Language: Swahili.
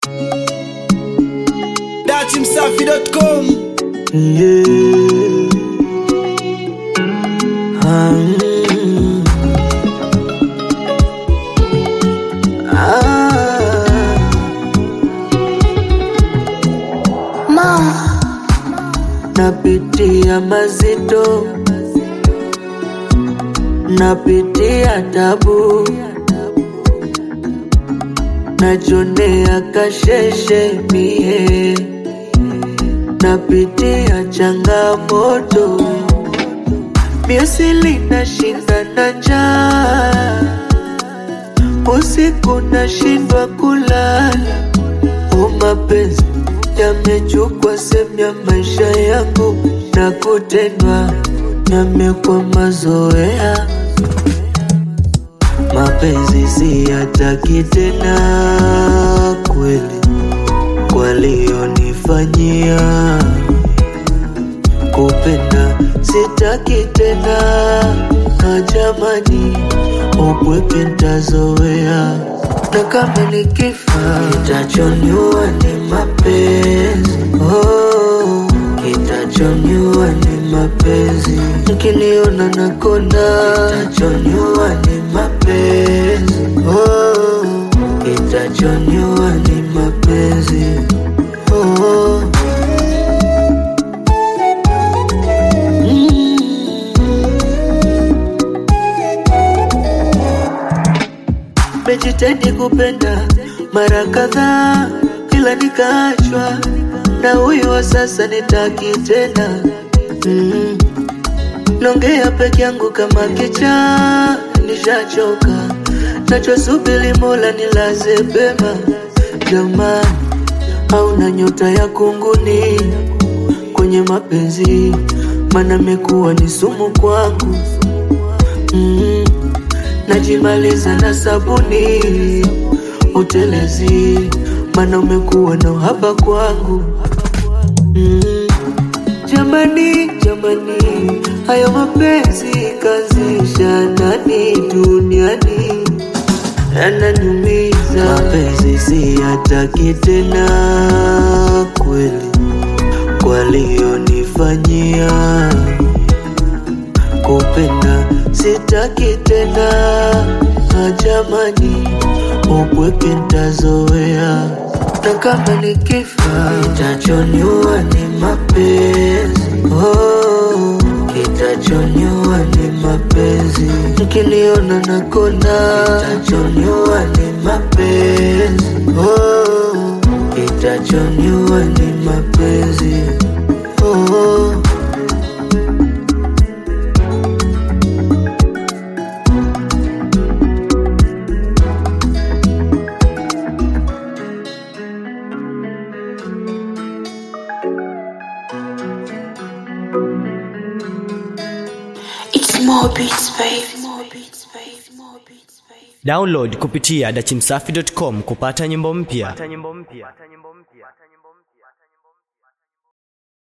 datimsafi.com Yeah. Um, ah, napitia mazito, napitia tabu, najonea kasheshe mie napitia changamoto, miusili nashinda na njaa, usiku nashindwa kulala. O, mapenzi yamechukua sehemu ya maisha yangu, na kutendwa yamekuwa mazoea. Mapenzi siyataki tena kweli walionifanyia kupenda sitaki tena na jamani, upweke ntazoea, na kama nikifa kitachoniua ni mapenzi oh, kitachoniua ni mapenzi, mkiniona nakonda kitachoniua ni mapenzi oh, kitachoniua ni mapenzi oh. Mejitahidi kupenda mara kadhaa, ila nikaachwa na huyu wa sasa, nitaki tena mm. Nongea peke yangu kama kichaa, nishachoka nachosubiri Mola nilaze pema. Jamani, hauna nyota ya kunguni kwenye mapenzi, mana mekuwa ni sumu kwangu mm. Najimaliza na sabuni utelezi, mana umekuwa na uhaba kwangu mm. Jamani, jamani, hayo mapenzi kazisha nani duniani yananiumiza. Mapenzi siyataki tena kweli, walionifanyia kupenda sitaki tena na jamani, upweke ntazoea, na kama nikifa kitachoniua ni mapenzi oh, kitachoniua ni mapenzi, mkiniona nakonda kitachoniua ni mapenzi oh, kitachoniua ni mapenzi oh. It's more beats, babe. More beats, babe. More beats, babe. download kupitia datimsafi.com kupata nyimbo mpya